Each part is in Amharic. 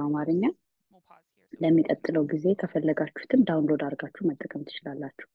በአማርኛ። ለሚቀጥለው ጊዜ ከፈለጋችሁትም ዳውንሎድ አድርጋችሁ መጠቀም ትችላላችሁ።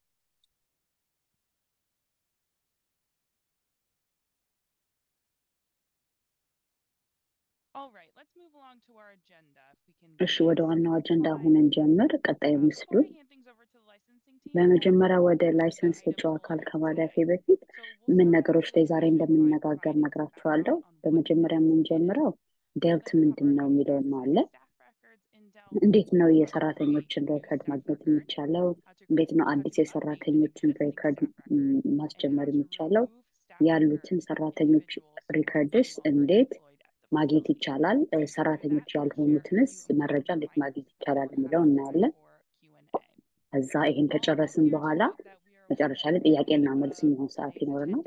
እሺ ወደ ዋናው አጀንዳ አሁንን ጀምር። ቀጣይ ምስሉ በመጀመሪያ ወደ ላይሰንስ ሰጪው አካል ከማለፌ በፊት ምን ነገሮች ላይ ዛሬ እንደምንነጋገር ነግራችኋለሁ። በመጀመሪያ የምንጀምረው ዴልት ምንድን ነው የሚለው ነው አለ። እንዴት ነው የሰራተኞችን ሬከርድ ማግኘት የሚቻለው? እንዴት ነው አዲስ የሰራተኞችን ሬከርድ ማስጀመር የሚቻለው? ያሉትን ሰራተኞች ሪከርድስ እንዴት ማግኘት ይቻላል? ሰራተኞች ያልሆኑትንስ መረጃ እንዴት ማግኘት ይቻላል የሚለው እናያለን። ከዛ ይሄን ከጨረስን በኋላ መጨረሻ ላይ ጥያቄና መልስ የሚሆን ሰዓት ይኖረናል።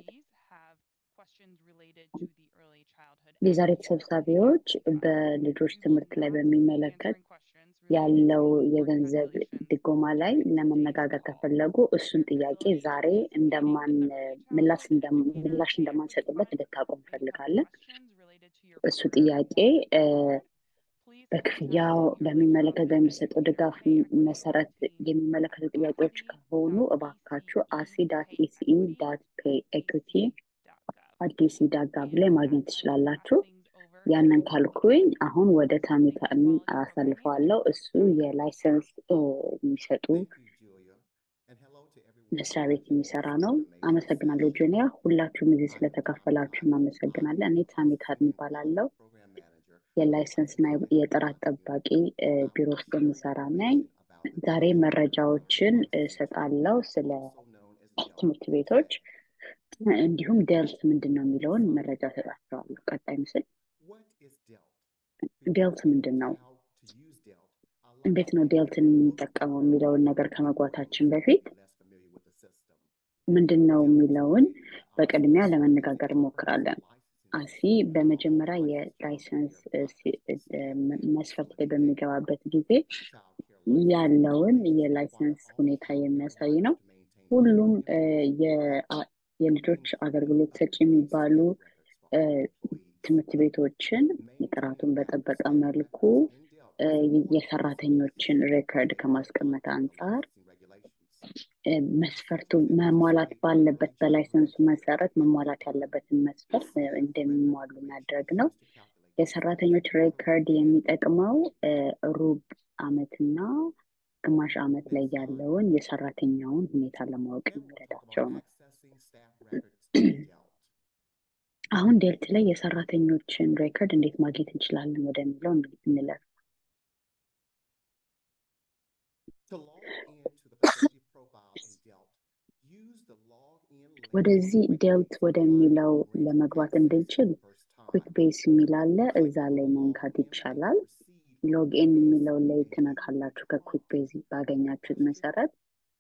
የዛሬ ተሰብሳቢዎች በልጆች ትምህርት ላይ በሚመለከት ያለው የገንዘብ ድጎማ ላይ ለመነጋገር ከፈለጉ እሱን ጥያቄ ዛሬ እንደማን ምላሽ እንደማንሰጥበት እንድታውቁ እንፈልጋለን። እሱ ጥያቄ በክፍያው በሚመለከት በሚሰጠው ድጋፍ መሰረት የሚመለከቱ ጥያቄዎች ከሆኑ እባካችሁ አሲ ዳት ኢሲኢ ዳት ፔይ ኤኩቲ አዲስ ዳት ጋቭ ላይ ማግኘት ትችላላችሁ። ያንን ካልኩኝ አሁን ወደ ታሚታን አሳልፈዋለሁ። እሱ የላይሰንስ የሚሰጡ መስሪያ ቤት የሚሰራ ነው። አመሰግናለሁ ጁኒያ። ሁላችሁም እዚህ ስለተካፈላችሁ እናመሰግናለን። እኔ ታሚታን ይባላለው የላይሰንስ እና የጥራት ጠባቂ ቢሮ ውስጥ የሚሰራ ነኝ። ዛሬ መረጃዎችን እሰጣለሁ ስለ ትምህርት ቤቶች እንዲሁም ዴልት ምንድን ነው የሚለውን መረጃ እሰጣቸዋለሁ። ቀጣይ ምስል ዴልት ምንድን ነው? እንዴት ነው ዴልትን የምንጠቀመው የሚለውን ነገር ከመግባታችን በፊት ምንድን ነው የሚለውን በቅድሚያ ለመነጋገር እንሞክራለን። አሲ በመጀመሪያ የላይሰንስ መስፈርት ላይ በሚገባበት ጊዜ ያለውን የላይሰንስ ሁኔታ የሚያሳይ ነው። ሁሉም የልጆች አገልግሎት ሰጪ የሚባሉ ትምህርት ቤቶችን ጥራቱን በጠበቀ መልኩ የሰራተኞችን ሬከርድ ከማስቀመጥ አንጻር መስፈርቱ መሟላት ባለበት በላይሰንሱ መሰረት መሟላት ያለበትን መስፈርት እንደሚሟሉ ማድረግ ነው። የሰራተኞች ሬከርድ የሚጠቅመው ሩብ ዓመትና ግማሽ ዓመት ላይ ያለውን የሰራተኛውን ሁኔታ ለማወቅ የሚረዳቸው ነው። አሁን ዴልት ላይ የሰራተኞችን ሬከርድ እንዴት ማግኘት እንችላለን ወደሚለው እንለፍ። ወደዚህ ዴልት ወደሚለው ለመግባት እንድንችል ኩዊክ ቤስ የሚል አለ። እዛ ላይ መንካት ይቻላል። ሎግኢን የሚለው ላይ ትነካላችሁ። ከኩዊክ ቤዝ ባገኛችሁት መሰረት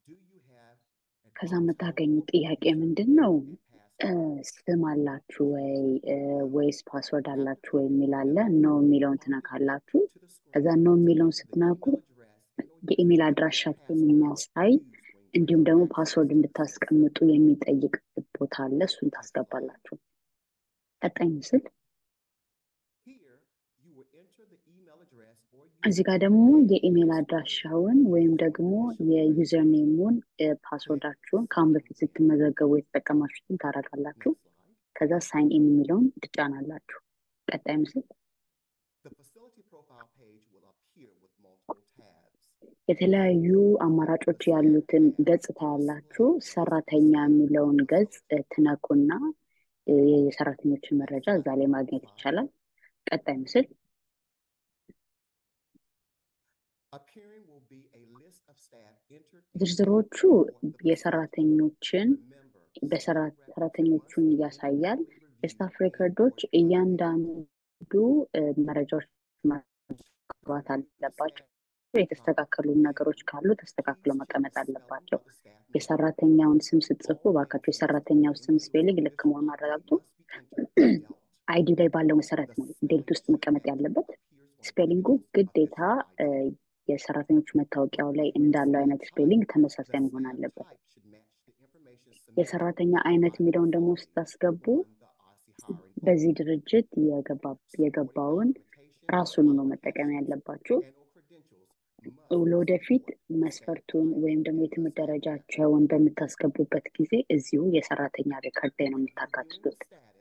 ከዛ የምታገኙት ጥያቄ ምንድን ነው? ስም አላችሁ ወይ ወይስ ፓስወርድ አላችሁ ወይ የሚል አለ። ኖ የሚለውን ትነካላችሁ። ከዛ ኖ የሚለውን ስትነኩ የኢሜል አድራሻችሁን የሚያሳይ እንዲሁም ደግሞ ፓስወርድ እንድታስቀምጡ የሚጠይቅ ቦታ አለ። እሱን ታስገባላችሁ። ቀጣይ ምስል እዚህ ጋር ደግሞ የኢሜል አድራሻውን ወይም ደግሞ የዩዘር ኔሙን ፓስወርዳችሁን ከአሁን በፊት ስትመዘገቡ የተጠቀማችሁትን ታደርጋላችሁ። ከዛ ሳይን ኢን የሚለውን ትጫናላችሁ። ቀጣይ ምስል የተለያዩ አማራጮች ያሉትን ገጽ ታያላችሁ። ሰራተኛ የሚለውን ገጽ ትነኩና የሰራተኞችን መረጃ እዛ ላይ ማግኘት ይቻላል። ቀጣይ ምስል ዝርዝሮቹ የሰራተኞችን በሰራተኞቹን ያሳያል። የስታፍ ሬከርዶች እያንዳንዱ መረጃዎች ማግባት አለባቸው። የተስተካከሉ ነገሮች ካሉ ተስተካክለው መቀመጥ አለባቸው። የሰራተኛውን ስም ስትጽፉ እባካችሁ የሰራተኛው ስም ስፔሊንግ ልክ መሆኑን አረጋግጡ። አይዲ ላይ ባለው መሰረት ነው ዴልት ውስጥ መቀመጥ ያለበት። ስፔሊንጉ ግዴታ የሰራተኞች መታወቂያው ላይ እንዳለው አይነት ስፔሊንግ ተመሳሳይ መሆን አለበት። የሰራተኛ አይነት የሚለውን ደግሞ ስታስገቡ በዚህ ድርጅት የገባውን ራሱን ነው መጠቀም ያለባችሁ። ለወደፊት መስፈርቱን ወይም ደግሞ የትምህርት ደረጃቸውን በምታስገቡበት ጊዜ እዚሁ የሰራተኛ ሪከርድ ላይ ነው የምታካትቱት።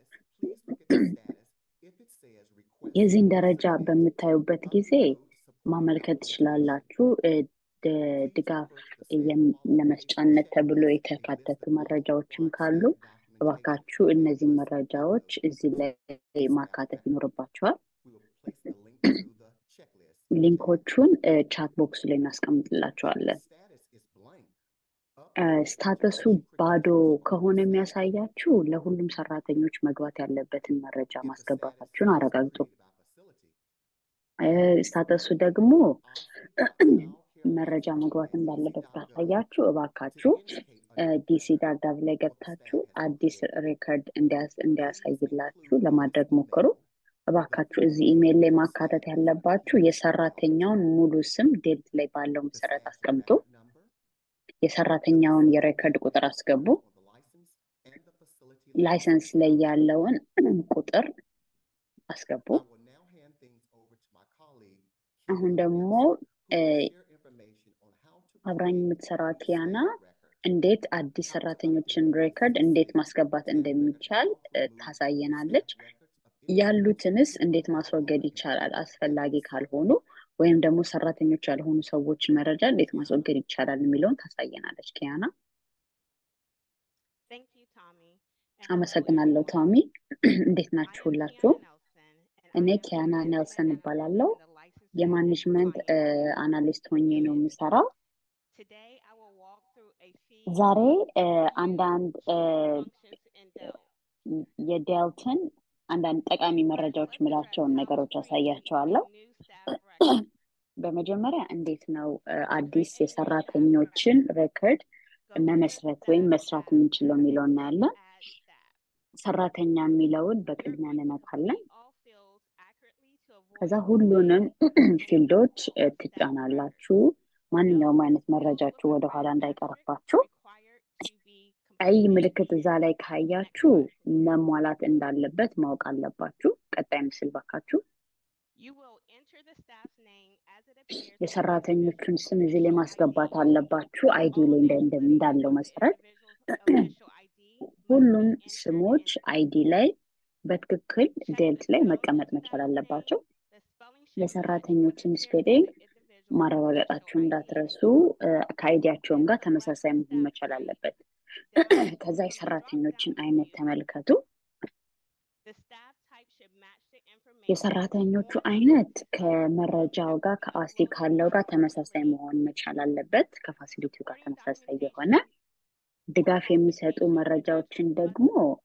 የዚህን ደረጃ በምታዩበት ጊዜ ማመልከት ትችላላችሁ። ድጋፍ ለመስጫነት ተብሎ የተካተቱ መረጃዎችም ካሉ እባካችሁ እነዚህን መረጃዎች እዚህ ላይ ማካተት ይኖርባቸዋል። ሊንኮቹን ቻት ቦክስ ላይ እናስቀምጥላቸዋለን። ስታተሱ ባዶ ከሆነ የሚያሳያችሁ ለሁሉም ሰራተኞች መግባት ያለበትን መረጃ ማስገባታችሁን አረጋግጡ። ስታተሱ ደግሞ መረጃ መግባት እንዳለበት ካሳያችሁ እባካችሁ ዲሲ ዳርዳብ ላይ ገብታችሁ አዲስ ሬከርድ እንዲያሳይላችሁ ለማድረግ ሞክሩ። እባካችሁ እዚህ ኢሜይል ላይ ማካተት ያለባችሁ የሰራተኛውን ሙሉ ስም ዴልት ላይ ባለው መሰረት አስቀምጡ። የሰራተኛውን የሬከርድ ቁጥር አስገቡ። ላይሰንስ ላይ ያለውን ቁጥር አስገቡ። አሁን ደግሞ አብራኝ የምትሰራ ኪያና እንዴት አዲስ ሰራተኞችን ሬከርድ እንዴት ማስገባት እንደሚቻል ታሳየናለች። ያሉትንስ እንዴት ማስወገድ ይቻላል? አስፈላጊ ካልሆኑ ወይም ደግሞ ሰራተኞች ያልሆኑ ሰዎች መረጃ እንዴት ማስወገድ ይቻላል የሚለውን ታሳየናለች ኪያና። አመሰግናለሁ ቶሚ። እንዴት ናችሁ ሁላችሁ? እኔ ኪያና ኔልሰን እባላለሁ። የማኔጅመንት አናሊስት ሆኜ ነው የምሰራው። ዛሬ አንዳንድ የዴልትን አንዳንድ ጠቃሚ መረጃዎች የምላቸውን ነገሮች አሳያቸዋለሁ። በመጀመሪያ እንዴት ነው አዲስ የሰራተኞችን ሬከርድ መመስረት ወይም መስራት የምንችለው የሚለው እናያለን። ሰራተኛ የሚለውን በቅድሚያ እንነካለን። ከዛ ሁሉንም ፊልዶች ትጫናላችሁ። ማንኛውም አይነት መረጃችሁ ወደኋላ እንዳይቀርባችሁ። ቀይ ምልክት እዛ ላይ ካያችሁ መሟላት እንዳለበት ማወቅ አለባችሁ። ቀጣይ ምስል ባካችሁ። የሰራተኞቹን ስም እዚህ ላይ ማስገባት አለባችሁ። አይዲ ላይ እንዳለው መሰረት ሁሉም ስሞች አይዲ ላይ በትክክል ዴልት ላይ መቀመጥ መቻል አለባቸው። የሰራተኞችን ስፔሊንግ ማረጋገጣችሁ እንዳትረሱ። ከአይዲያቸውም ጋር ተመሳሳይ መሆን መቻል አለበት። ከዛ የሰራተኞችን አይነት ተመልከቱ። የሰራተኞቹ አይነት ከመረጃው ጋር ከአሲ ካለው ጋር ተመሳሳይ መሆን መቻል አለበት። ከፋሲሊቲው ጋር ተመሳሳይ የሆነ ድጋፍ የሚሰጡ መረጃዎችን ደግሞ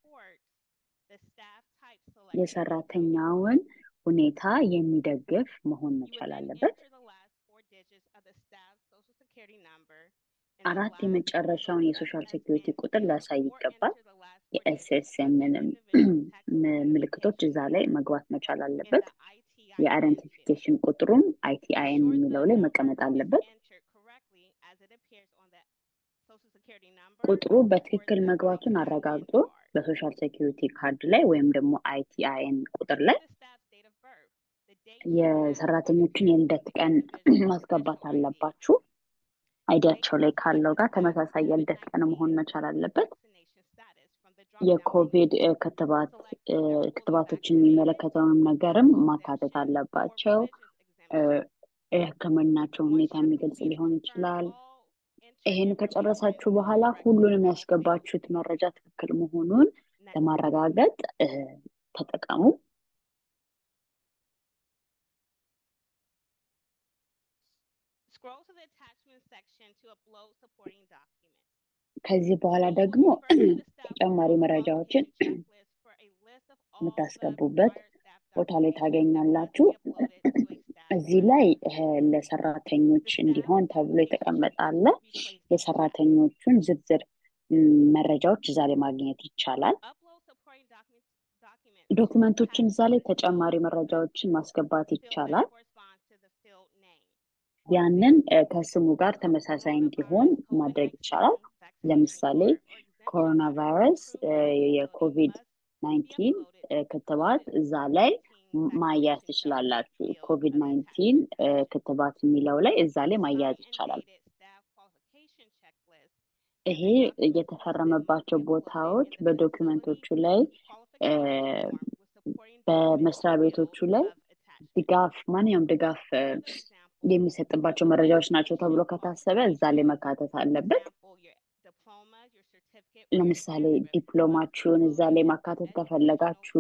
የሰራተኛውን ሁኔታ የሚደግፍ መሆን መቻል አለበት። አራት የመጨረሻውን የሶሻል ሴኩሪቲ ቁጥር ሊያሳይ ይገባል። የኤስኤስኤምንም ምልክቶች እዛ ላይ መግባት መቻል አለበት። የአይደንቲፊኬሽን ቁጥሩም አይቲአይኤን የሚለው ላይ መቀመጥ አለበት። ቁጥሩ በትክክል መግባቱን አረጋግጦ በሶሻል ሴኩሪቲ ካርድ ላይ ወይም ደግሞ አይቲአይኤን ቁጥር ላይ የሰራተኞችን የልደት ቀን ማስገባት አለባችሁ። አይዲያቸው ላይ ካለው ጋር ተመሳሳይ የልደት ቀን መሆን መቻል አለበት። የኮቪድ ክትባት ክትባቶችን የሚመለከተውን ነገርም ማካተት አለባቸው። የሕክምናቸው ሁኔታ የሚገልጽ ሊሆን ይችላል። ይሄን ከጨረሳችሁ በኋላ ሁሉንም ያስገባችሁት መረጃ ትክክል መሆኑን ለማረጋገጥ ተጠቀሙ። ከዚህ በኋላ ደግሞ ተጨማሪ መረጃዎችን የምታስገቡበት ቦታ ላይ ታገኛላችሁ። እዚህ ላይ ለሰራተኞች እንዲሆን ተብሎ የተቀመጠ አለ። የሰራተኞቹን ዝርዝር መረጃዎች እዛ ላይ ማግኘት ይቻላል። ዶክመንቶችን እዛ ላይ ተጨማሪ መረጃዎችን ማስገባት ይቻላል። ያንን ከስሙ ጋር ተመሳሳይ እንዲሆን ማድረግ ይቻላል። ለምሳሌ ኮሮና ቫይረስ የኮቪድ ናይንቲን ክትባት እዛ ላይ ማያያዝ ትችላላችሁ። ኮቪድ ናይንቲን ክትባት የሚለው ላይ እዛ ላይ ማያያዝ ይቻላል። ይሄ የተፈረመባቸው ቦታዎች በዶክመንቶቹ ላይ በመስሪያ ቤቶቹ ላይ ድጋፍ ማንኛውም ድጋፍ የሚሰጥባቸው መረጃዎች ናቸው ተብሎ ከታሰበ እዛ ላይ መካተት አለበት። ለምሳሌ ዲፕሎማችሁን እዛ ላይ ማካተት ከፈለጋችሁ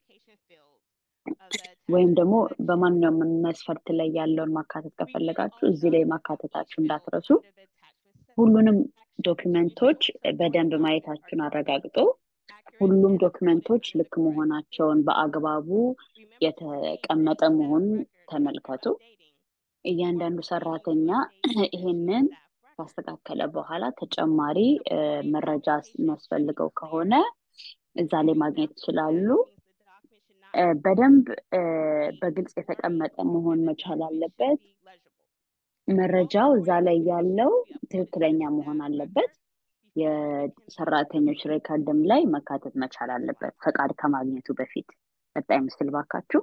ወይም ደግሞ በማንኛውም መስፈርት ላይ ያለውን ማካተት ከፈለጋችሁ እዚህ ላይ ማካተታችሁ እንዳትረሱ። ሁሉንም ዶክመንቶች በደንብ ማየታችሁን አረጋግጦ ሁሉም ዶክመንቶች ልክ መሆናቸውን በአግባቡ የተቀመጠ መሆኑን ተመልከቱ። እያንዳንዱ ሰራተኛ ይሄንን ካስተካከለ በኋላ ተጨማሪ መረጃ የሚያስፈልገው ከሆነ እዛ ላይ ማግኘት ይችላሉ። በደንብ በግልጽ የተቀመጠ መሆን መቻል አለበት። መረጃው እዛ ላይ ያለው ትክክለኛ መሆን አለበት። የሰራተኞች ሬከርድም ላይ መካተት መቻል አለበት ፈቃድ ከማግኘቱ በፊት። ቀጣይ ምስል ባካችሁ።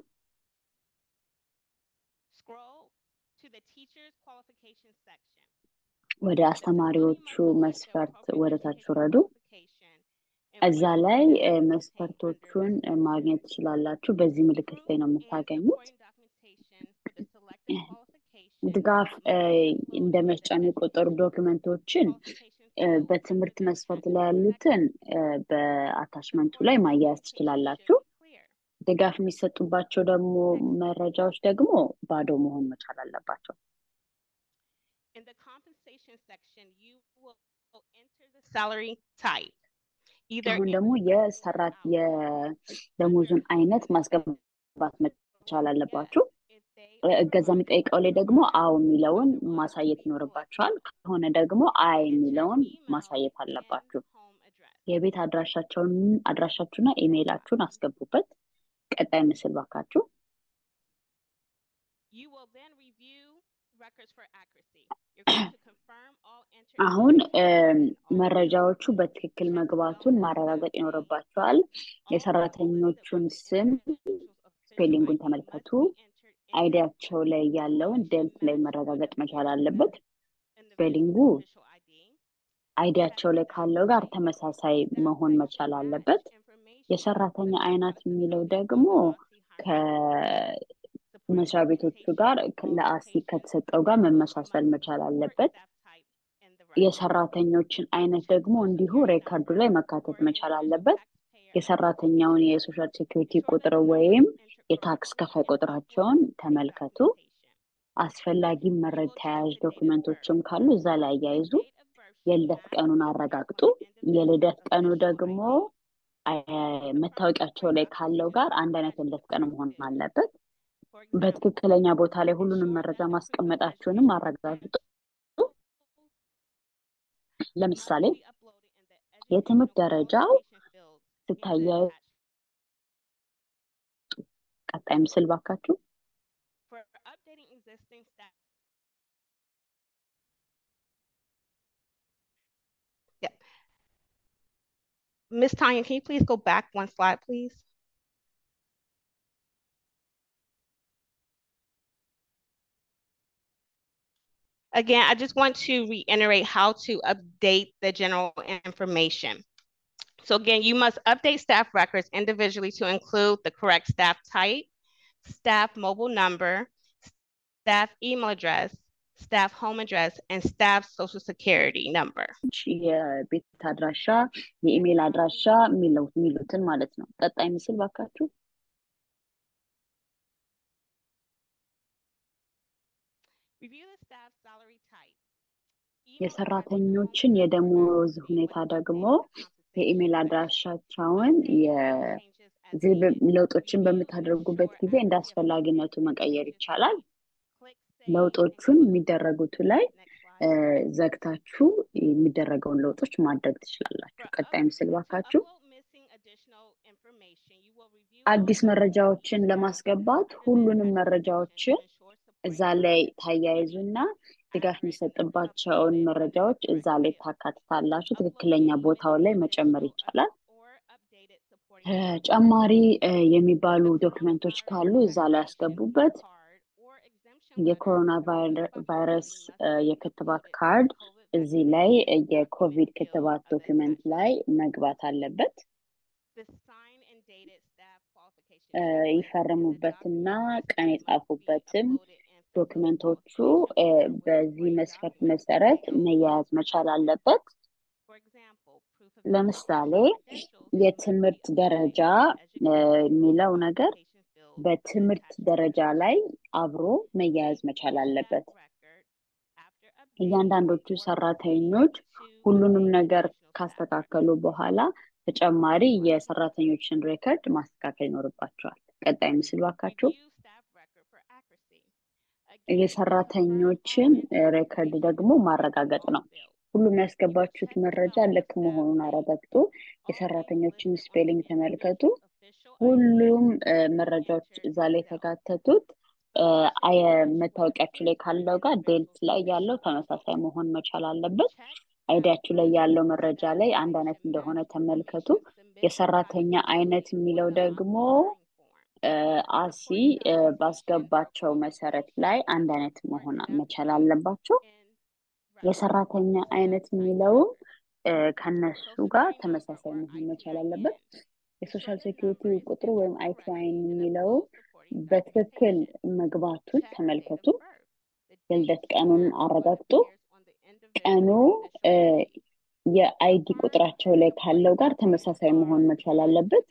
ወደ አስተማሪዎቹ መስፈርት ወደ ታች ውረዱ። እዛ ላይ መስፈርቶቹን ማግኘት ትችላላችሁ። በዚህ ምልክት ላይ ነው የምታገኙት። ድጋፍ እንደ መስጫ የሚቆጠሩ ዶክመንቶችን በትምህርት መስፈርት ላይ ያሉትን በአታችመንቱ ላይ ማያያዝ ትችላላችሁ። ድጋፍ የሚሰጡባቸው ደግሞ መረጃዎች ደግሞ ባዶ መሆን መቻል አለባቸው። አሁን ደግሞ የሰራት የደሞዙን አይነት ማስገባት መቻል አለባችሁ። እገዛ የሚጠይቀው ላይ ደግሞ አዎ የሚለውን ማሳየት ይኖርባችኋል። ከሆነ ደግሞ አይ የሚለውን ማሳየት አለባችሁ። የቤት አድራሻቸውን አድራሻችሁና ኢሜይላችሁን አስገቡበት። ቀጣይ ምስል ባካችሁ። አሁን መረጃዎቹ በትክክል መግባቱን ማረጋገጥ ይኖርባቸዋል። የሰራተኞቹን ስም ስፔሊንጉን ተመልከቱ። አይዲያቸው ላይ ያለውን ደልት ላይ መረጋገጥ መቻል አለበት። ስፔሊንጉ አይዲያቸው ላይ ካለው ጋር ተመሳሳይ መሆን መቻል አለበት። የሰራተኛ አይነት የሚለው ደግሞ ከመስሪያ ቤቶቹ ጋር ለአሲ ከተሰጠው ጋር መመሳሰል መቻል አለበት። የሰራተኞችን አይነት ደግሞ እንዲሁ ሬከርዱ ላይ መካተት መቻል አለበት። የሰራተኛውን የሶሻል ሴኩሪቲ ቁጥር ወይም የታክስ ከፋይ ቁጥራቸውን ተመልከቱ። አስፈላጊ መረጃ ተያያዥ ዶክመንቶችም ካሉ እዛ ላይ አያይዙ። የልደት ቀኑን አረጋግጡ። የልደት ቀኑ ደግሞ መታወቂያቸው ላይ ካለው ጋር አንድ አይነት የልደት ቀን መሆን አለበት። በትክክለኛ ቦታ ላይ ሁሉንም መረጃ ማስቀመጣችሁንም አረጋግጡ። ለምሳሌ የትምህርት ደረጃው ስታያዩ ቀጣይ ምስል ባካችሁ። Miss Tanya, can you please go back one slide, please? Again, I just want to reiterate how to update the general information. So again, you must update staff records individually to include the correct staff type, staff mobile number, staff email address, staff home address, and staff social security number. የቤት አድራሻ፣ የኢሜይል አድራሻ የሚሉትን ማለት ነው። ቀጣይ ምስል ባካችሁ። የሰራተኞችን የደሞዝ ሁኔታ ደግሞ የኢሜይል አድራሻቸውን ለውጦችን በምታደርጉበት ጊዜ እንደ አስፈላጊነቱ መቀየር ይቻላል። ለውጦቹን የሚደረጉት ላይ ዘግታችሁ የሚደረገውን ለውጦች ማድረግ ትችላላችሁ። ቀጣይ ምስል ባካችሁ። አዲስ መረጃዎችን ለማስገባት ሁሉንም መረጃዎችን እዛ ላይ ታያይዙና ድጋፍ የሚሰጥባቸውን መረጃዎች እዛ ላይ ታካትታላችሁ። ትክክለኛ ቦታው ላይ መጨመር ይቻላል። ተጨማሪ የሚባሉ ዶክመንቶች ካሉ እዛ ላይ ያስገቡበት። የኮሮና ቫይረስ የክትባት ካርድ እዚህ ላይ የኮቪድ ክትባት ዶክመንት ላይ መግባት አለበት። ይፈርሙበትና ቀን የጻፉበትም ዶክመንቶቹ በዚህ መስፈርት መሰረት መያያዝ መቻል አለበት። ለምሳሌ የትምህርት ደረጃ የሚለው ነገር በትምህርት ደረጃ ላይ አብሮ መያያዝ መቻል አለበት። እያንዳንዶቹ ሰራተኞች ሁሉንም ነገር ካስተካከሉ በኋላ ተጨማሪ የሰራተኞችን ሬከርድ ማስተካከል ይኖርባቸዋል። ቀጣይ ምስል ባካችሁ። የሰራተኞችን ሬከርድ ደግሞ ማረጋገጥ ነው። ሁሉም ያስገባችሁት መረጃ ልክ መሆኑን አረጋግጡ። የሰራተኞችን ስፔሊንግ ተመልከቱ። ሁሉም መረጃዎች እዛ ላይ የተካተቱት መታወቂያችሁ ላይ ካለው ጋር ዴልት ላይ ያለው ተመሳሳይ መሆን መቻል አለበት። አይዲያችሁ ላይ ያለው መረጃ ላይ አንድ አይነት እንደሆነ ተመልከቱ። የሰራተኛ አይነት የሚለው ደግሞ አሲ ባስገባቸው መሰረት ላይ አንድ አይነት መሆን መቻል አለባቸው። የሰራተኛ አይነት የሚለውም ከነሱ ጋር ተመሳሳይ መሆን መቻል አለበት። የሶሻል ሴኪሪቲ ቁጥሩ ወይም አይቲአይን የሚለውም በትክክል መግባቱን ተመልከቱ። የልደት ቀኑን አረጋግጡ። ቀኑ የአይዲ ቁጥራቸው ላይ ካለው ጋር ተመሳሳይ መሆን መቻል አለበት።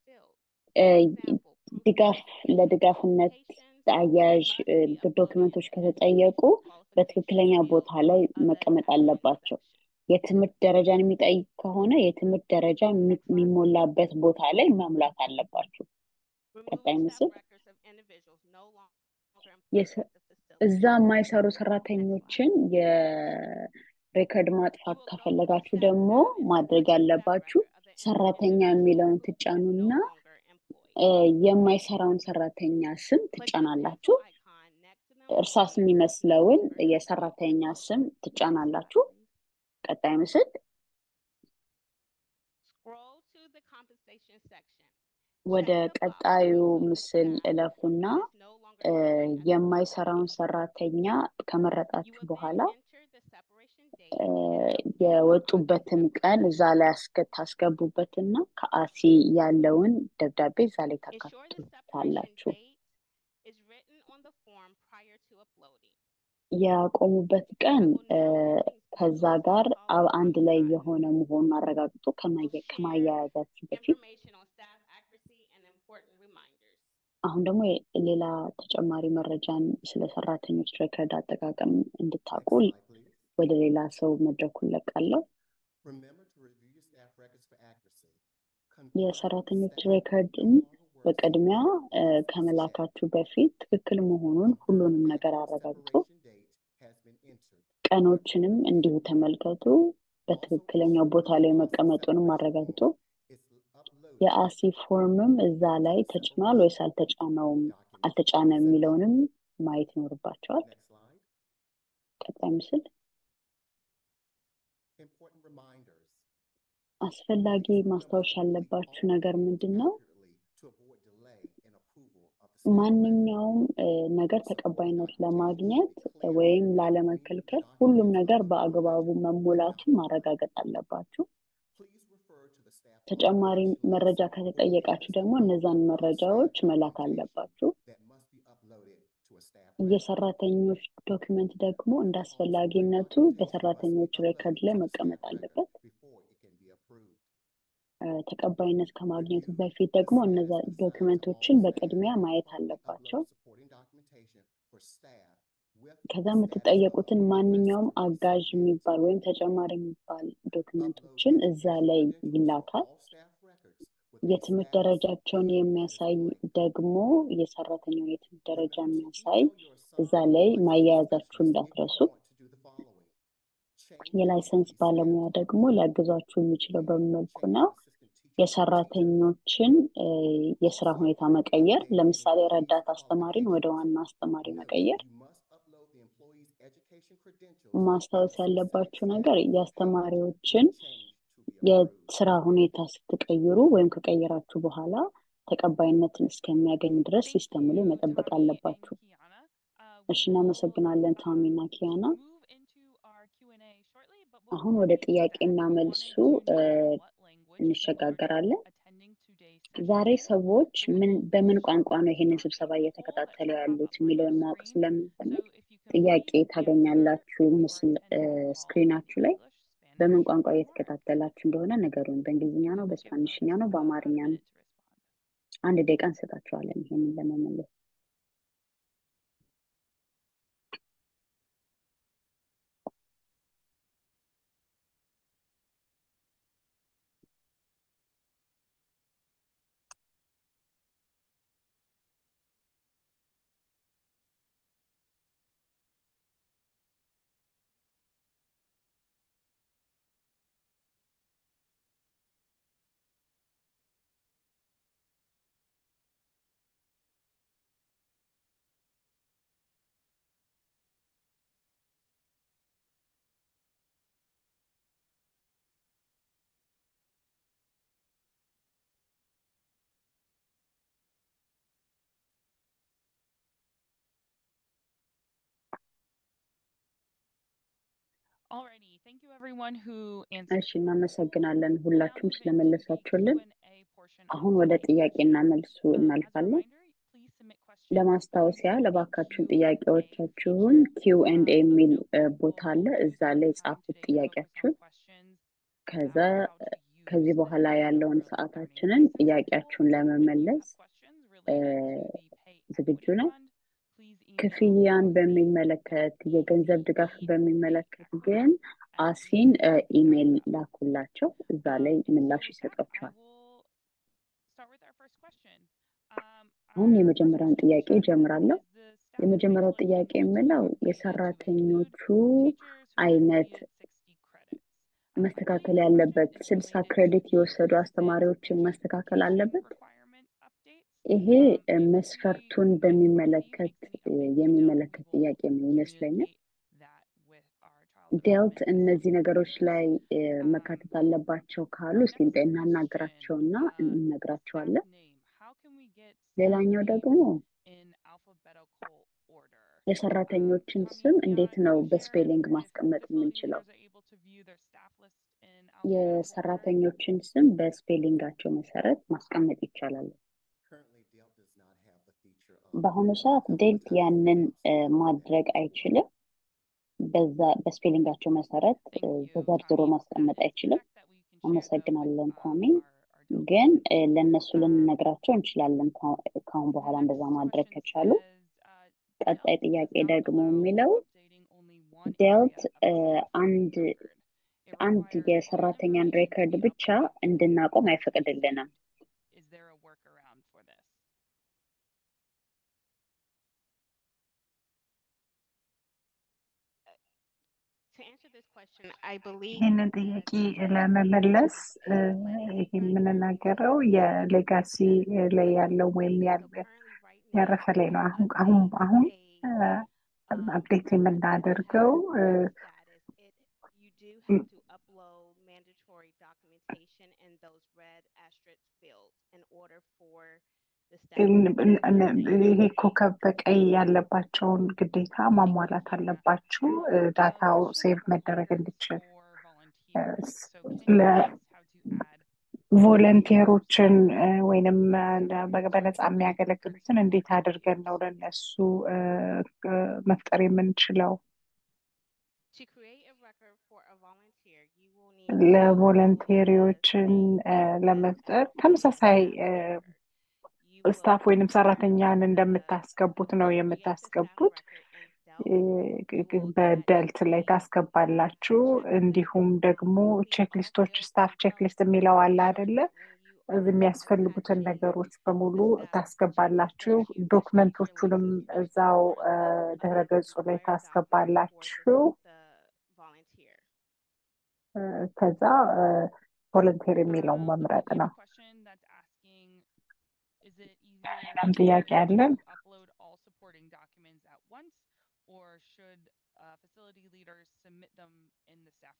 ድጋፍ ለድጋፍነት አያያዥ ዶክመንቶች ከተጠየቁ በትክክለኛ ቦታ ላይ መቀመጥ አለባቸው። የትምህርት ደረጃን የሚጠይቅ ከሆነ የትምህርት ደረጃ የሚሞላበት ቦታ ላይ መሙላት አለባችሁ። ቀጣይ ምስል እዛ የማይሰሩ ሰራተኞችን የሬከርድ ማጥፋት ከፈለጋችሁ ደግሞ ማድረግ ያለባችሁ ሰራተኛ የሚለውን ትጫኑና የማይሰራውን ሰራተኛ ስም ትጫናላችሁ። እርሳስ የሚመስለውን የሰራተኛ ስም ትጫናላችሁ። ቀጣይ ምስል ወደ ቀጣዩ ምስል እለፉና የማይሰራውን ሰራተኛ ከመረጣችሁ በኋላ የወጡበትን ቀን እዛ ላይ ታስገቡበትና ከአሲ ያለውን ደብዳቤ እዛ ላይ ታካትታላችሁ። ያቆሙበት ቀን ከዛ ጋር አንድ ላይ የሆነ መሆኑን አረጋግጡ ከማያያዛችሁ በፊት። አሁን ደግሞ ሌላ ተጨማሪ መረጃን ስለ ሰራተኞች ሬከርድ አጠቃቀም እንድታውቁ ወደ ሌላ ሰው መድረኩን ለቃለሁ። የሰራተኞች ሬከርድን በቅድሚያ ከመላካችሁ በፊት ትክክል መሆኑን ሁሉንም ነገር አረጋግጡ። ቀኖችንም እንዲሁ ተመልከቱ። በትክክለኛው ቦታ ላይ መቀመጡንም አረጋግጡ። የአሲ ፎርምም እዛ ላይ ተጭኗል ወይስ አልተጫነውም አልተጫነም የሚለውንም ማየት ይኖርባቸዋል። ቀጣይ ምስል አስፈላጊ ማስታወሻ ያለባችሁ ነገር ምንድን ነው? ማንኛውም ነገር ተቀባይነት ለማግኘት ወይም ላለመከልከል ሁሉም ነገር በአግባቡ መሞላቱን ማረጋገጥ አለባችሁ። ተጨማሪ መረጃ ከተጠየቃችሁ ደግሞ እነዛን መረጃዎች መላክ አለባችሁ። የሰራተኞች ዶክመንት ደግሞ እንደ አስፈላጊነቱ በሰራተኞች ሬከርድ ላይ መቀመጥ አለበት። ተቀባይነት ከማግኘቱ በፊት ደግሞ እነዛ ዶክመንቶችን በቅድሚያ ማየት አለባቸው። ከዛ የምትጠየቁትን ማንኛውም አጋዥ የሚባል ወይም ተጨማሪ የሚባል ዶክመንቶችን እዛ ላይ ይላካል። የትምህርት ደረጃቸውን የሚያሳይ ደግሞ የሰራተኛውን የትምህርት ደረጃ የሚያሳይ እዛ ላይ ማያያዛችሁ እንዳትረሱ። የላይሰንስ ባለሙያ ደግሞ ሊያግዛችሁ የሚችለው በመልኩ ነው። የሰራተኞችን የስራ ሁኔታ መቀየር፣ ለምሳሌ ረዳት አስተማሪን ወደ ዋና አስተማሪ መቀየር። ማስታወስ ያለባችሁ ነገር የአስተማሪዎችን የስራ ሁኔታ ስትቀይሩ ወይም ከቀየራችሁ በኋላ ተቀባይነትን እስከሚያገኝ ድረስ ሲስተሙ ላይ መጠበቅ አለባችሁ። እሺ፣ እናመሰግናለን ታሚና ኪያና። አሁን ወደ ጥያቄና መልሱ እንሸጋገራለን። ዛሬ ሰዎች ምን በምን ቋንቋ ነው ይሄንን ስብሰባ እየተከታተሉ ያሉት የሚለውን ማወቅ ስለምንፈልግ ጥያቄ ታገኛላችሁ ምስል ስክሪናችሁ ላይ በምን ቋንቋ እየተከታተላችሁ እንደሆነ ነገሩን። በእንግሊዝኛ ነው፣ በስፓኒሽኛ ነው፣ በአማርኛ ነው? አንድ ደቂቃ እንሰጣችኋለን ይሄንን ለመመለስ። እሺ እናመሰግናለን ሁላችሁም ስለመለሳችሁልን። አሁን ወደ ጥያቄና መልሱ እናልፋለን። ለማስታወስ ያህል እባካችሁን ጥያቄዎቻችሁን ኪው ኤንድ ኤ የሚል ቦታ አለ፣ እዛ ላይ ጻፉት ጥያቄያችሁን። ከዛ ከዚህ በኋላ ያለውን ሰዓታችንን ጥያቄያችሁን ለመመለስ ዝግጁ ነው። ክፍያን በሚመለከት የገንዘብ ድጋፍ በሚመለከት ግን አሲን ኢሜይል ላኩላቸው፣ እዛ ላይ ምላሽ ይሰጧቸዋል። አሁን የመጀመሪያውን ጥያቄ ጀምራለሁ። የመጀመሪያው ጥያቄ የምለው የሰራተኞቹ አይነት መስተካከል ያለበት ስልሳ ክሬዲት የወሰዱ አስተማሪዎችን ማስተካከል አለበት። ይሄ መስፈርቱን በሚመለከት የሚመለከት ጥያቄ ነው ይመስለኛል። ዴልት እነዚህ ነገሮች ላይ መካተት አለባቸው ካሉ እስቲ እናናግራቸውና እንነግራቸዋለን። ሌላኛው ደግሞ የሰራተኞችን ስም እንዴት ነው በስፔሊንግ ማስቀመጥ የምንችለው? የሰራተኞችን ስም በስፔሊንጋቸው መሰረት ማስቀመጥ ይቻላል። በአሁኑ ሰዓት ዴልት ያንን ማድረግ አይችልም። በዛ በስፔሊንጋቸው መሰረት ተዘርዝሮ ማስቀመጥ አይችልም። አመሰግናለን ታሚ። ግን ለእነሱ ልንነግራቸው እንችላለን ከአሁን በኋላ እንደዛ ማድረግ ከቻሉ። ቀጣይ ጥያቄ ደግሞ የሚለው ዴልት አንድ አንድ የሰራተኛን ሬከርድ ብቻ እንድናቆም አይፈቅድልንም። ይህንን ጥያቄ ለመመለስ ይህ የምንናገረው የሌጋሲ ላይ ያለው ወይም ያረፈ ላይ ነው። አሁን አሁን አሁን አፕዴት የምናደርገው ይሄ ኮከብ በቀይ ያለባቸውን ግዴታ ማሟላት አለባችሁ ዳታው ሴቭ መደረግ እንዲችል ቮለንቴሮችን ወይንም በነፃ የሚያገለግሉትን እንዴት አድርገን ነው ለነሱ መፍጠር የምንችለው? ለቮለንቴሪዎችን ለመፍጠር ተመሳሳይ ስታፍ ወይንም ሰራተኛን እንደምታስገቡት ነው የምታስገቡት። በደልት ላይ ታስገባላችሁ። እንዲሁም ደግሞ ቼክሊስቶች ስታፍ ቼክሊስት የሚለው አለ አይደለ? የሚያስፈልጉትን ነገሮች በሙሉ ታስገባላችሁ። ዶክመንቶቹንም እዛው ድረገጹ ላይ ታስገባላችሁ። ከዛ ቮለንቴር የሚለውን መምረጥ ነው። ሌላም ጥያቄ አለን?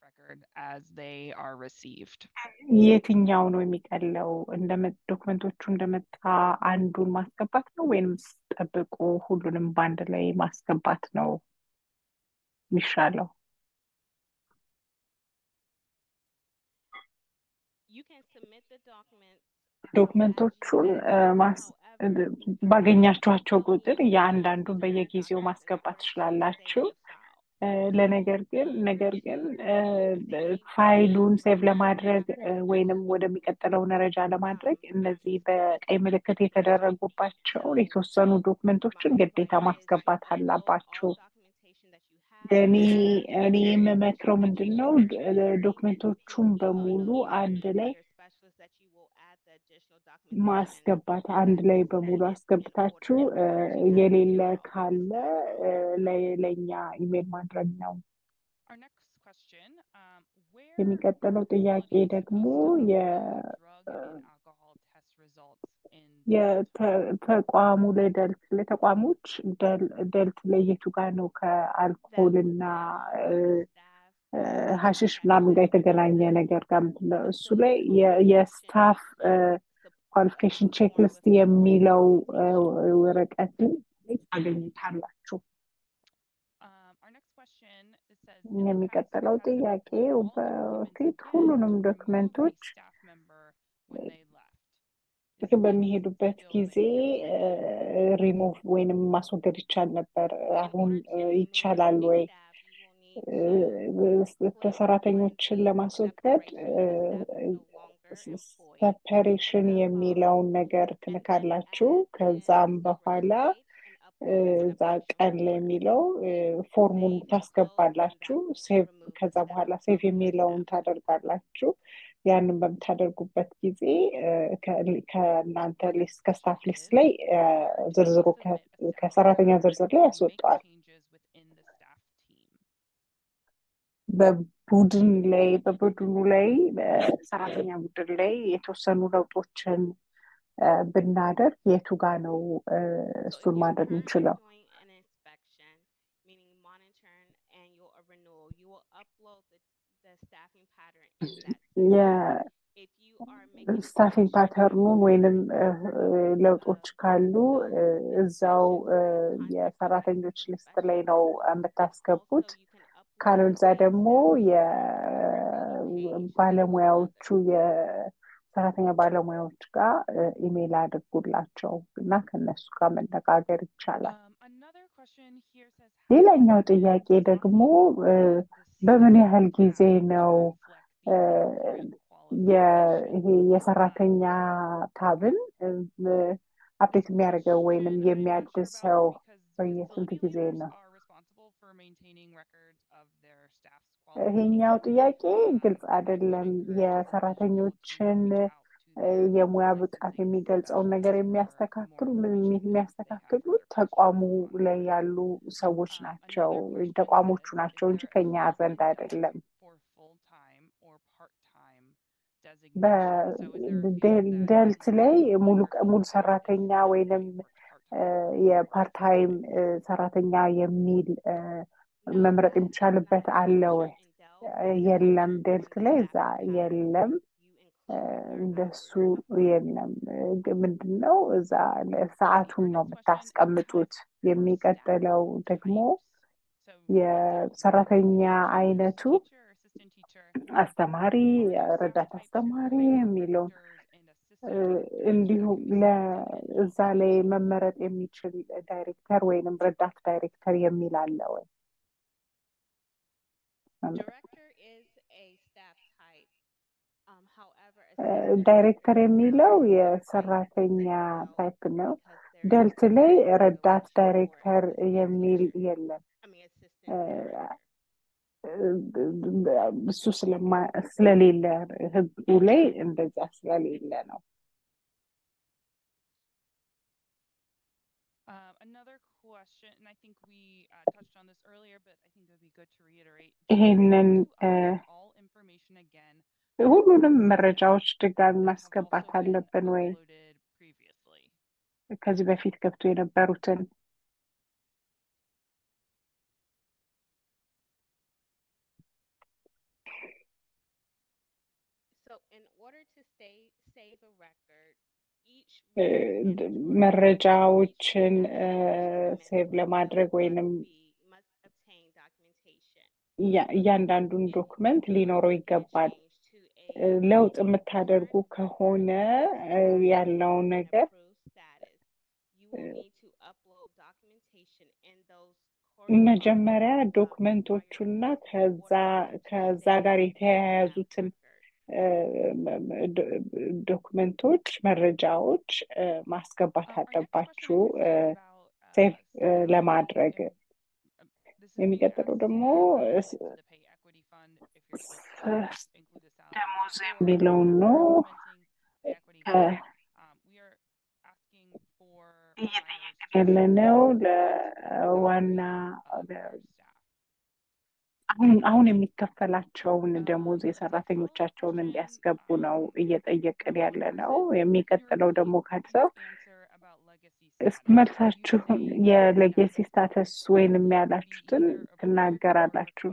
record as they are received. የትኛው ነው የሚቀለው? ዶክመንቶቹ እንደመጣ አንዱን ማስገባት ነው ወይንስ ጠብቆ ሁሉንም በአንድ ላይ ማስገባት ነው የሚሻለው? ዶክመንቶቹን ባገኛችኋቸው ቁጥር የአንዳንዱን በየጊዜው ማስገባት ትችላላችሁ። ለነገር ግን ነገር ግን ፋይሉን ሴቭ ለማድረግ ወይንም ወደሚቀጥለው ደረጃ ለማድረግ እነዚህ በቀይ ምልክት የተደረጉባቸውን የተወሰኑ ዶክመንቶችን ግዴታ ማስገባት አላባችሁ። እኔ እኔ የምመክረው ምንድን ነው ዶክመንቶቹን በሙሉ አንድ ላይ ማስገባት አንድ ላይ በሙሉ አስገብታችሁ የሌለ ካለ ለኛ ኢሜል ማድረግ ነው። የሚቀጥለው ጥያቄ ደግሞ የተቋሙ ላይ ደልት ለተቋሞች ደልት ለየቱ ጋር ነው ከአልኮል እና ሀሽሽ ምናምን ጋር የተገናኘ ነገር ጋር ምንድነው እሱ ላይ የስታፍ ኳሊፊኬሽን ቼክሊስት የሚለው ወረቀት ታገኙታላችሁ። የሚቀጥለው ጥያቄ በፊት ሁሉንም ዶክመንቶች በሚሄዱበት ጊዜ ሪሙቭ ወይንም ማስወገድ ይቻል ነበር። አሁን ይቻላል ወይ? ሰራተኞችን ለማስወገድ ሰፐሬሽን የሚለውን ነገር ትንካላችሁ። ከዛም በኋላ እዛ ቀን ላይ የሚለው ፎርሙን ታስገባላችሁ። ሴቭ ከዛ በኋላ ሴቭ የሚለውን ታደርጋላችሁ። ያንን በምታደርጉበት ጊዜ ከእናንተ ሊስት ከስታፍ ሊስት ላይ ዝርዝሩ ከሰራተኛ ዝርዝር ላይ ያስወጠዋል። በቡድን ላይ በቡድኑ ላይ በሰራተኛ ቡድን ላይ የተወሰኑ ለውጦችን ብናደርግ የቱ ጋ ነው እሱን ማድረግ እንችለው? ስታፊንግ ፓተርኑን ወይንም ለውጦች ካሉ እዛው የሰራተኞች ሊስት ላይ ነው የምታስገቡት። ካለዛ ደግሞ የባለሙያዎቹ የሰራተኛ ባለሙያዎች ጋር ኢሜይል አድርጉላቸው እና ከነሱ ጋር መነጋገር ይቻላል። ሌላኛው ጥያቄ ደግሞ በምን ያህል ጊዜ ነው ይሄ የሰራተኛ ታብን አፕዴት የሚያደርገው ወይንም የሚያድሰው በየስንት ጊዜ ነው? ይሄኛው ጥያቄ ግልጽ አይደለም። የሰራተኞችን የሙያ ብቃት የሚገልጸውን ነገር የሚያስተካክሉ የሚያስተካክሉት ተቋሙ ላይ ያሉ ሰዎች ናቸው፣ ተቋሞቹ ናቸው እንጂ ከኛ ዘንድ አይደለም። በደልት ላይ ሙሉ ሰራተኛ ወይንም የፓርታይም ሰራተኛ የሚል መምረጥ የሚቻልበት አለ ወይ? የለም። ደልት ላይ እዛ የለም፣ እንደሱ የለም። ምንድን ነው እዛ ሰዓቱን ነው የምታስቀምጡት። የሚቀጥለው ደግሞ የሰራተኛ አይነቱ አስተማሪ፣ ረዳት አስተማሪ የሚለውን እንዲሁም እዛ ላይ መመረጥ የሚችል ዳይሬክተር ወይንም ረዳት ዳይሬክተር የሚል አለ ወይ? ዳይሬክተር የሚለው የሰራተኛ ታይፕ ነው። ደልት ላይ ረዳት ዳይሬክተር የሚል የለም። እሱ ስለሌለ ህጉ ላይ እንደዛ ስለሌለ ነው። ይሄንን ሁሉንም መረጃዎች ድጋሚ ማስገባት አለብን ወይ? ከዚህ በፊት ገብቶ የነበሩትን መረጃዎችን ሴቭ ለማድረግ ወይንም እያንዳንዱን ዶክመንት ሊኖረው ይገባል። ለውጥ የምታደርጉ ከሆነ ያለው ነገር መጀመሪያ ዶክመንቶቹና ከዛ ከዛ ጋር የተያያዙትን ዶክመንቶች፣ መረጃዎች ማስገባት አለባችሁ ሴቭ ለማድረግ። የሚቀጥለው ደግሞ ደሞዝ የሚለውን ነው። እየጠየቅን ያለነው ለዋና አሁን አሁን የሚከፈላቸውን ደሞዝ የሰራተኞቻቸውን እንዲያስገቡ ነው እየጠየቅን ያለ ነው። የሚቀጥለው ደግሞ ካልሰው መልሳችሁን የሌጌሲ ስታተስ ወይንም ያላችሁትን ትናገራላችሁ።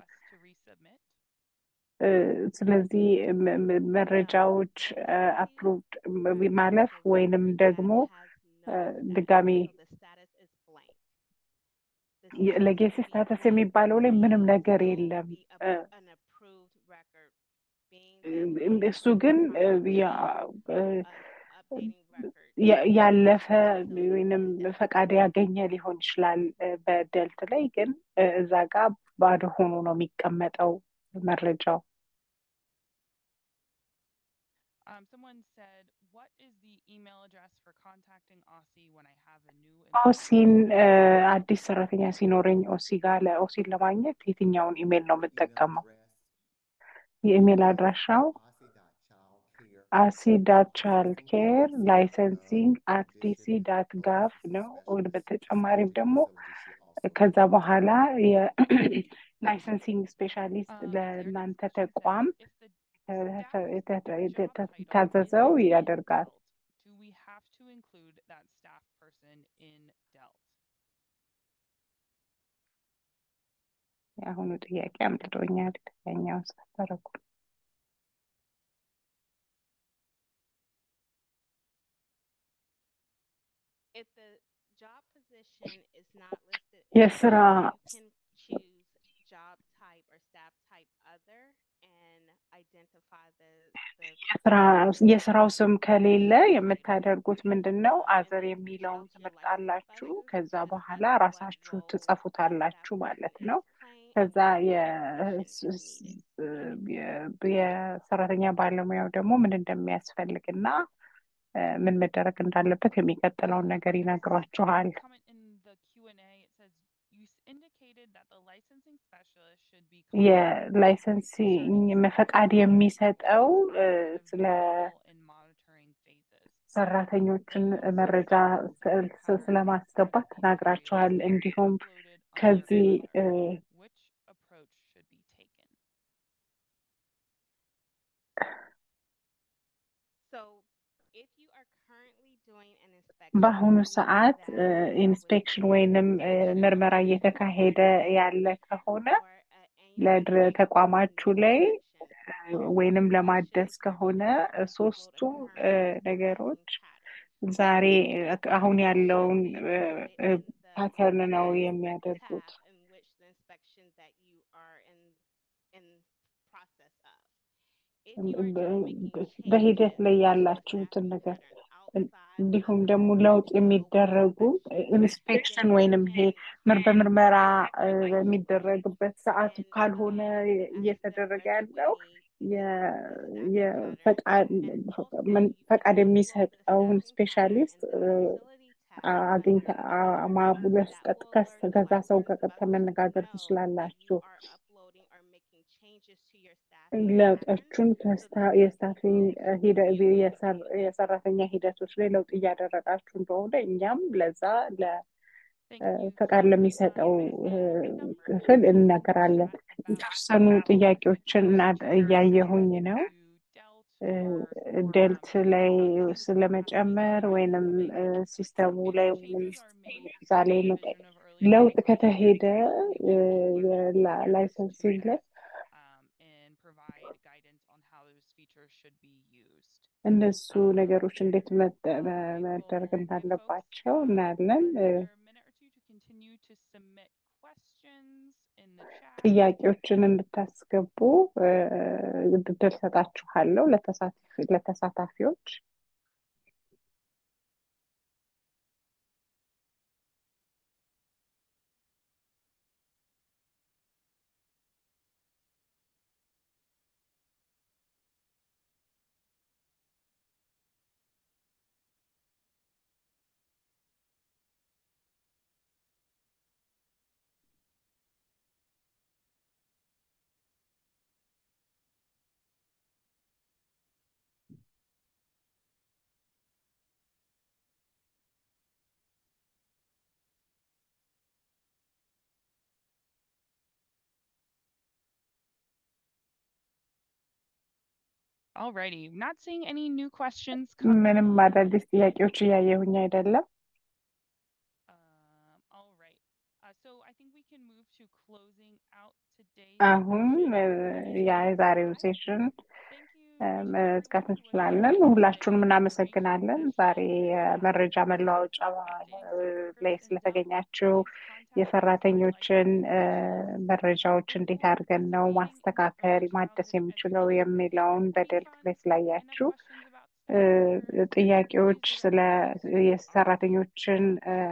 ስለዚህ መረጃዎች አፕሎድ ማለፍ ወይንም ደግሞ ድጋሚ ሌጌሲ ስታተስ የሚባለው ላይ ምንም ነገር የለም። እሱ ግን ያለፈ ወይንም ፈቃድ ያገኘ ሊሆን ይችላል። በደልት ላይ ግን እዛ ጋር ባዶ ሆኖ ነው የሚቀመጠው መረጃው። ኦሲን አዲስ ሰራተኛ ሲኖረኝ ኦሲ ጋር ለኦሲን ለማግኘት የትኛውን ኢሜል ነው የምጠቀመው? የኢሜል አድራሻው አሲ ዳት ቻይልድ ኬር ላይሰንሲንግ አት ዲሲ ዳት ጋቭ ነው። በተጨማሪም ደግሞ ከዛ በኋላ የላይሰንሲንግ ስፔሻሊስት ለእናንተ ተቋም የታዘዘው ያደርጋል። የአሁኑ ጥያቄ አምልጦኛል። ያኛውን ሳተረጉ የስራ የስራው ስም ከሌለ የምታደርጉት ምንድን ነው? አዘር የሚለውን ትመርጣላችሁ። ከዛ በኋላ ራሳችሁ ትጽፉታላችሁ ማለት ነው። ከዛ የሰራተኛ ባለሙያው ደግሞ ምን እንደሚያስፈልግና ምን መደረግ እንዳለበት የሚቀጥለውን ነገር ይነግሯችኋል። የላይሰንሲንግ ፈቃድ የሚሰጠው ስለ ሰራተኞችን መረጃ ስለማስገባት ተናግራችኋል። እንዲሁም ከዚህ በአሁኑ ሰዓት ኢንስፔክሽን ወይንም ምርመራ እየተካሄደ ያለ ከሆነ ለተቋማችሁ ላይ ወይንም ለማደስ ከሆነ ሶስቱም ነገሮች ዛሬ አሁን ያለውን ፓተርን ነው የሚያደርጉት። በሂደት ላይ ያላችሁትን ነገር እንዲሁም ደግሞ ለውጥ የሚደረጉ ኢንስፔክሽን ወይንም ይሄ በምርመራ በሚደረግበት ሰዓት ካልሆነ እየተደረገ ያለው ፈቃድ የሚሰጠውን ስፔሻሊስት አግኝተ ማቡለስ ከዛ ሰው ጋር ቀጥታ መነጋገር ትችላላችሁ። ለውጦቹን የስታፊንግ የሰራተኛ ሂደቶች ላይ ለውጥ እያደረጋችሁ እንደሆነ እኛም ለዛ ፈቃድ ለሚሰጠው ክፍል እንነገራለን። የተወሰኑ ጥያቄዎችን እያየሁኝ ነው። ደልት ላይ ስለመጨመር ወይንም ሲስተሙ ላይ ወይም እዛ ላይ ለውጥ ከተሄደ ላይሰንሲንግ ላይ እነሱ ነገሮች እንዴት መደረግ እንዳለባቸው እናያለን። ጥያቄዎችን እንድታስገቡ እድል ሰጣችኋለሁ ለተሳታፊዎች። Alrighty, not seeing any new questions. ምንም አዳዲስ ጥያቄዎች እያየሁኝ አይደለም። Um, all right. Uh, so I think we can move to closing out today's አሁን session. የዛሬውን ሴሽን Thank you. መዝጋት እንችላለን። ሁላችሁንም እናመሰግናለን። ዛሬ የመረጃ መለዋወጫ ላይ ስለተገኛችሁ የሰራተኞችን መረጃዎች እንዴት አድርገን ነው ማስተካከል ማደስ የሚችለው የሚለውን በደልት ላይ ስላያችሁ ጥያቄዎች ስለ የሰራተኞችን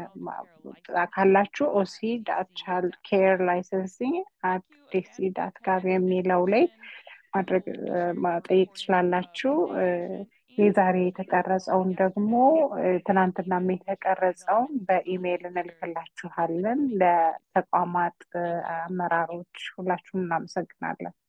ካላችሁ ኦሲ ዳት ቻይልድ ኬር ላይሰንሲንግ አት ዲሲ ዳት ጋቭ የሚለው ላይ ማድረግ መጠየቅ ትችላላችሁ። የዛሬ የተቀረጸውን ደግሞ ትናንትናም የተቀረጸውን በኢሜይል እንልክላችኋለን ለተቋማት አመራሮች። ሁላችሁም እናመሰግናለን።